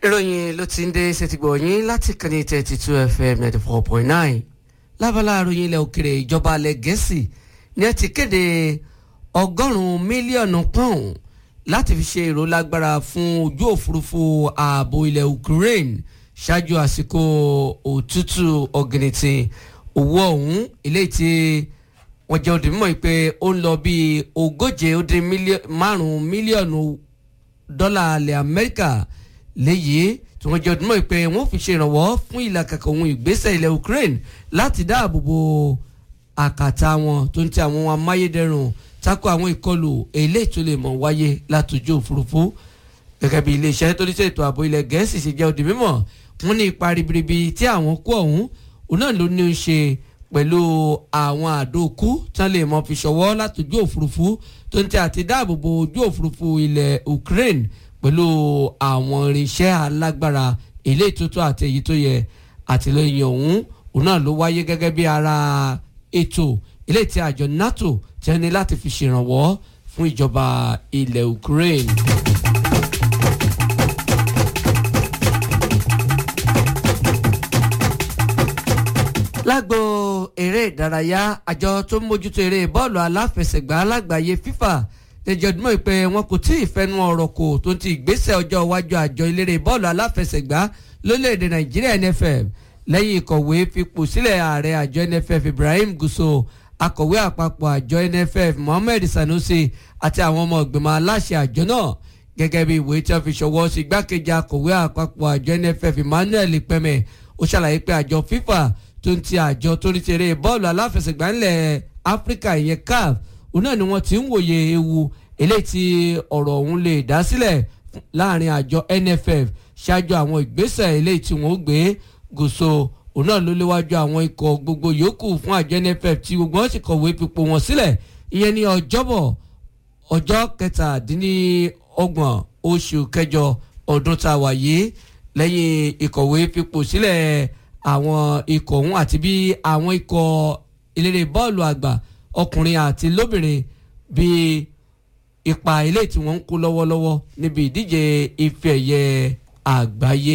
ìròyìn ló ti ń dé ṣètìgbọ̀ yín láti kàní thirty two fm ninety four point nine lábala ìròyìn ilẹ̀ òkèrè ìjọba alẹ́ gẹ̀ẹ́sì ni ẹ ti kéde ọgọ́rùn-ún mílíọ̀nù pọ́ùn láti fi ṣe ìrólágbára fún ojú òfurufú ààbò ilẹ̀ ukraine ṣáájú àsìkò òtútù ọ̀gìnìtìn owó ọ̀hún ilé tí wọ́n jẹ́ òdì mímọ́ pé ó ń lọ bíi ogóje ó dín márùn-ún mílíọ̀nù dọ́là alẹ́ amẹ́ríkà léyìí tí wọ́n jẹ́ òdì mímọ́ pé wọ́n fi ṣe ìrànwọ́ fún ìlàkàkà ohun ìgbésẹ̀ ilẹ̀ ukraine láti dáàbò bo àkàtà wọn tó ń tẹ àwọn amáyédẹrùn tako àwọn ìkọlù eléyìí tó lè mọ̀ wáyé látòjú òfurufú gẹ́gẹ́ bí iléeṣẹ́ tó ní ṣètò ààbò ilẹ̀ gẹ̀ẹ́sì ṣe jẹ́ òdì mímọ́ wọ́n ní ipa ribiribi tí àwọn kó ọ̀hún òun náà ló ní í ṣe pẹ̀lú àwọn àdókù tán lè mọ fi ṣọwọ́ látòjú òfurufú tó ń tẹ àti dáàbò bo ojú òfurufú ilẹ̀ Ukraine pẹ̀lú àwọn irinṣẹ́ alágbára eléyìí tó tó àti èyí tó yẹ àtìlẹyìn ọ̀hún òun náà ló wáyé gẹ́gẹ́ bí ara ètò eléyìí tí àjọ NATO ti ní láti fi ṣèrànwọ́ fún ìjọba ilẹ̀ Ukraine. lágbo eré ìdárayá àjọ tó ń mójútó eré bọ́ọ̀lù aláfẹsẹ̀gbá lágbàáyé FIFA lẹ́jọ́ ọdún pé wọn kò tí ì fẹnu ọ̀rọ̀ kò tó ti ìgbésẹ̀ ọjọ́ iwájú àjọ eléré bọ́ọ̀lù aláfẹsẹ̀gbá lórílẹ̀‐èdè Nàìjíríà NFF lẹ́yìn ìkọ̀wé fipò sílẹ̀ ààrẹ àjọ NFF Ibrahim Guso akọ̀wé àpapọ̀ àjọ NFF Mohammed Sanusi àti àwọn ọmọ ìgbìmọ̀ aláṣẹ àjọ náà gẹ́gẹ́ bí ìwé tí wọ́n fi ṣọwọ́ sí igbákejì akọ̀wé àpapọ̀ àjọ NFF Emmanuel Pẹ́mẹ́ ó ṣàlàyé pé àjọ FIFA tó ń ti àjọ tó ní tèrè bọ́ọ̀lù aláfẹsẹ̀gbá ńlẹ̀ Áfíríkà ìyẹn CAF òun náà ni wọ́n ti ń wòye ewu eléyìí tí ọ̀rọ̀ ọ̀hún lè dá sílẹ̀ láàrin àjọ NFF ṣáájú àwọn ìgbésẹ̀ eléyìí tí wọ́n gbé gòso òun náà ló léwájú àwọn ikọ̀ gbogbo yòókù fún àjọ NFF tí gbogbo wọn sì kọ̀wé fipò wọn sílẹ̀ ìyẹn ní ọjọ́bọ̀ ọjọ́ kẹtàdínlọ́gbọ̀n oṣù kẹjọ ọdún tá a wà yìí lẹ́yìn ìkọ̀wé fipò sílẹ̀ àwọn ikọ̀ ọ̀hún àti bí àwọn ikọ̀ eléré bọ́ọ̀lù àgbà ọkùnrin àti lóbìnrin bí ipa ilé tí wọ́n ń kó lọ́wọ́lọ́wọ́ níbi ìdíje ife ẹ̀yẹ àgbáyé.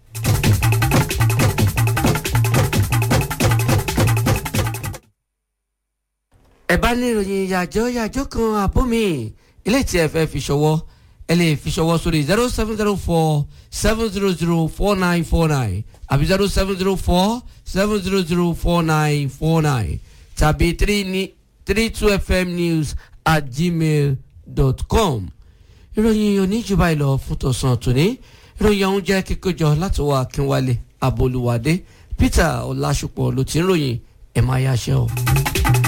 ẹ bá ní ìròyìn yàjọ́ yàjọ́ kan àbómi ilé tí ẹ fẹ́ fi ṣọwọ́ ẹ lè fi ṣọwọ́ sórí zero seven zero four seven zero zero four nine four nine àbí zero seven zero four seven zero zero four nine four nine tàbí three ní three two fm news at gmail dot com ìròyìn oníjùbà ìlọ fún tọ̀sán tòní ìròyìn ọ̀hún jẹ́ kíkójọ láti wá Akínwálé Abolúwadé Peter Ọlásùpọ̀ ló ti ń ròyìn ẹ̀ máa yáṣẹ́ o.